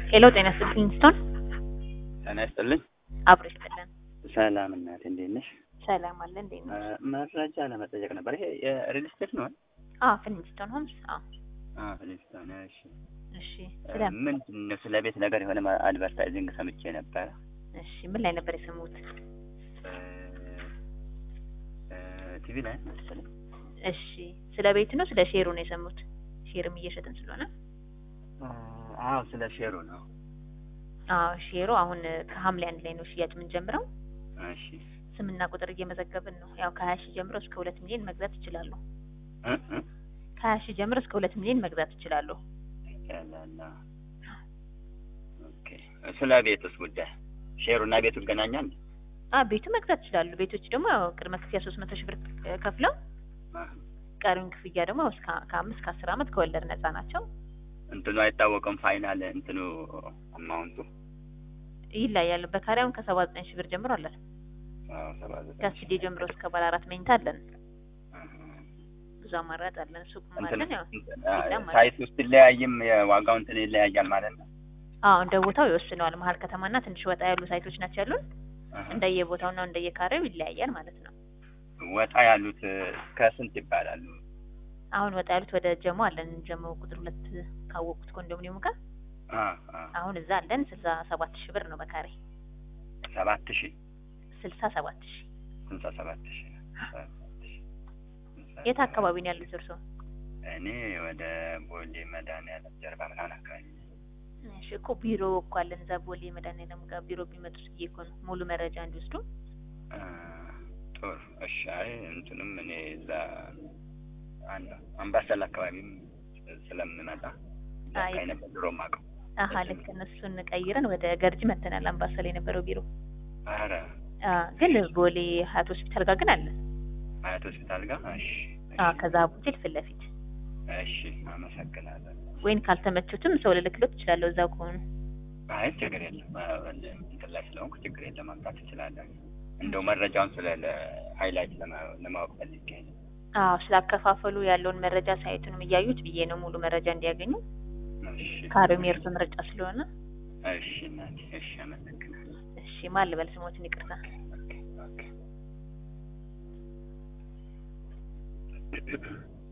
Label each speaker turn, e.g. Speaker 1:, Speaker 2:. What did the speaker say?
Speaker 1: ሄሎ ጤና ይስጥልኝ ስቶን
Speaker 2: ጤና ይስጥልኝ።
Speaker 1: አብሮ ይስጥልን።
Speaker 2: ሰላም እናቴ እንዴት ነሽ?
Speaker 1: ሰላም አለ እንዴት ነው?
Speaker 2: መረጃ ለመጠየቅ ነበር። ይሄ የሪል ስቴት ነው?
Speaker 1: አዎ ፊሊንግስቶን ሆምስ። አዎ
Speaker 2: አዎ ፊሊንግስቶን። እሺ
Speaker 1: እሺ። ስለ
Speaker 2: ምንድን ነው ስለ ቤት ነገር የሆነ አድቨርታይዚንግ ሰምቼ ነበረ።
Speaker 1: እሺ ምን ላይ ነበር የሰሙት?
Speaker 2: ቲቪ ላይ መሰለኝ።
Speaker 1: እሺ ስለ ቤት ነው ስለ ሼሩ ነው የሰሙት? ሼርም እየሸጥን ስለሆነ
Speaker 2: አዎ ስለ ሼሩ ነው።
Speaker 1: አዎ ሼሩ አሁን ከሐምሌ አንድ ላይ ነው ሽያጭ የምንጀምረው።
Speaker 2: እሺ
Speaker 1: ስምና ቁጥር እየመዘገብን ነው። ያው ከሀያ ሺህ ጀምሮ እስከ ሁለት ሚሊዮን መግዛት ይችላሉ።
Speaker 2: እ እ
Speaker 1: ከሀያ ሺህ ጀምሮ እስከ ሁለት ሚሊዮን መግዛት ይችላሉ።
Speaker 2: ያላላ ኦኬ። ስለ ቤቱስ ጉዳይ ሼሩና ቤቱ ይገናኛል?
Speaker 1: አ ቤቱ መግዛት ይችላሉ። ቤቶች ደግሞ ያው ቅድመ ክፍያ ሶስት መቶ ሺህ ብር ከፍለው ቀሪውን ክፍያ ደግሞ እስከ ከአምስት ከአስር ዓመት ከወለድ ነፃ ናቸው።
Speaker 2: እንትኑ አይታወቅም። ፋይናል እንትኑ አማውንቱ
Speaker 1: ይለያሉ። በካሪያውን ከሰባ ዘጠኝ ሺህ ብር ጀምሮ አለን።
Speaker 2: አዎ ሰባ ዘጠኝ
Speaker 1: ከስቱዲዮ ጀምሮ እስከ ባለ አራት መኝታ አለን። ብዙ አማራጭ አለን። ሱቅም አለን። ያው ሌላም አለ።
Speaker 2: ሳይት ውስጥ ይለያይም የዋጋው እንትን ይለያያል ማለት ነው።
Speaker 1: አዎ እንደ ቦታው ይወስነዋል። መሀል ከተማና ትንሽ ወጣ ያሉ ሳይቶች ናቸው ያሉን። እንደየቦታውና እንደየካሬው ይለያያል ማለት ነው።
Speaker 2: ወጣ ያሉት ከስንት ይባላሉ?
Speaker 1: አሁን ወጣ ያሉት ወደ ጀሞ አለን። ጀሞ ቁጥር ሁለት ካወቁት ኮንዶሚኒየሙ ጋር
Speaker 2: አ አ
Speaker 1: አሁን እዛ አለን። ስልሳ ሰባት ሺህ ብር ነው በካሬ
Speaker 2: ሰባት ሺህ
Speaker 1: ስልሳ ሰባት ሺህ
Speaker 2: ስልሳ ሰባት ሺህ
Speaker 1: የት አካባቢ ነው ያሉት እርስዎ?
Speaker 2: እኔ ወደ ቦሌ መድኃኒዓለም ጀርባ ምናምን አካባቢ ነኝ።
Speaker 1: እሺ እኮ ቢሮ እኮ አለን እዛ ቦሌ መድኃኒዓለም ጋር ቢሮ ቢመጡት ብዬ እኮ ነው ሙሉ መረጃ እንዲወስዱ።
Speaker 2: አ ጥሩ እሺ። አይ እንትንም እኔ እዛ አንድ አምባሰል አካባቢም ስለምመጣ እዛ
Speaker 1: አይ
Speaker 2: አካባቢ ነበር ድሮ የማውቀው።
Speaker 1: አሀ ልክ እነሱን ቀይረን ወደ ገርጂ መተናል። አምባሰል የነበረው ቢሮ
Speaker 2: ኧረ
Speaker 1: አ ግን ቦሌ ሀያት ሆስፒታል ጋር ግን አለ።
Speaker 2: አያት ሆስፒታል ጋር እሺ
Speaker 1: አ ከዛ ሆቴል ፊት ለፊት
Speaker 2: እሺ፣ አመሰግናለሁ።
Speaker 1: ወይን ካልተመቹትም ሰው ልልክሎት እችላለሁ እዛው ከሆኑ።
Speaker 2: አይ ችግር የለም እንትን ላይ ስለሆንኩ ችግር የለም ማምጣት እችላለሁ። እንደው መረጃውን ስለ ሃይላይት ለማወቅ ፈልጌ ነው።
Speaker 1: አዎ ስላከፋፈሉ ያለውን መረጃ ሳይቱንም እያዩት ብዬ ነው ሙሉ መረጃ እንዲያገኙ።
Speaker 2: እሺ
Speaker 1: ካሬውም የእርሶ ምርጫ ስለሆነ
Speaker 2: እሺ እናቴ እሺ፣ አመሰግናለሁ።
Speaker 1: እሺ ማን ልበል ስሞትን ይቅርታ።
Speaker 2: ኦኬ ኦኬ